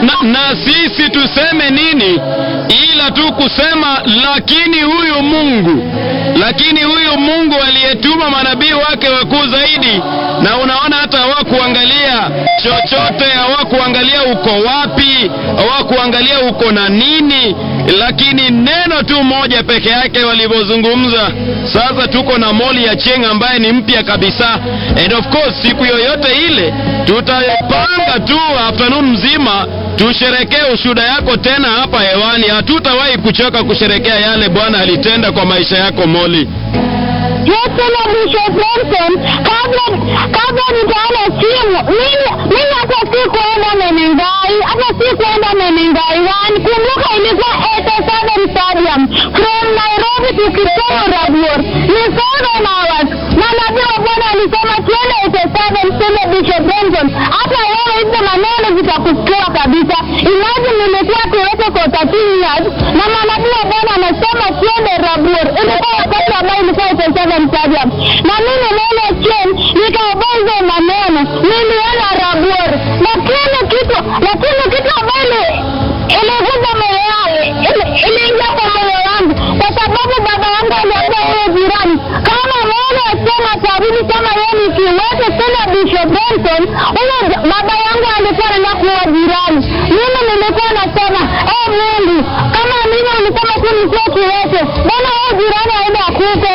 na, na sisi tuseme nini ila tu kusema lakini huyu Mungu, lakini huyu Mungu aliyetuma manabii wake wakuu zaidi, na unaona hata hawakuangalia chochote, hawakuangalia uko wapi, hawakuangalia uko na nini, lakini neno tu moja peke yake walivyozungumza. Sasa tuko na Moli ya Cheng ambaye ni mpya kabisa, and of course siku yoyote ile tutapanga tu afternoon mzima tusherekee ushuhuda yako tena hapa hewani. Hatutawahi kuchoka kusherekea yale Bwana alitenda kwa maisha yako Moli. Yesu na Bishop Benson, kabla kabla nitaona simu, mimi mimi hata si kuenda Menengai, hata si kuenda Menengai one. Kumbuka ilikuwa 87 stadium from Nairobi to Kisumu Rabuor, ni seven hours, na nabii wa Bwana alisema tuende 87 sema Bishop Benson, hata wewe hizo maneno zitakusikia kabisa. Imagine nilikuwa Toyota for 13 years na manabii wa Bwana anasema tuende Rabuor, ilikuwa wakati ambao ilikuwa 87 stadium, na mimi nene chen nikaobea hizo maneno, nilienda Rabuor, lakini kitu lakini kitu ambayo ilikuja moyo wangu iliingia kwa moyo wangu, kwa sababu baba yangu aliambia huyo jirani kama mwana asema tarudi kama yeye ni kiwete tena Bishop Benson, huyo baba yangu alikuwa anaenda kuwa jirani. Mimi nilikuwa nasema eh, Mungu kama mimi ulisema tu nikuwe kiwete, mbona huyo jirani aende akufe?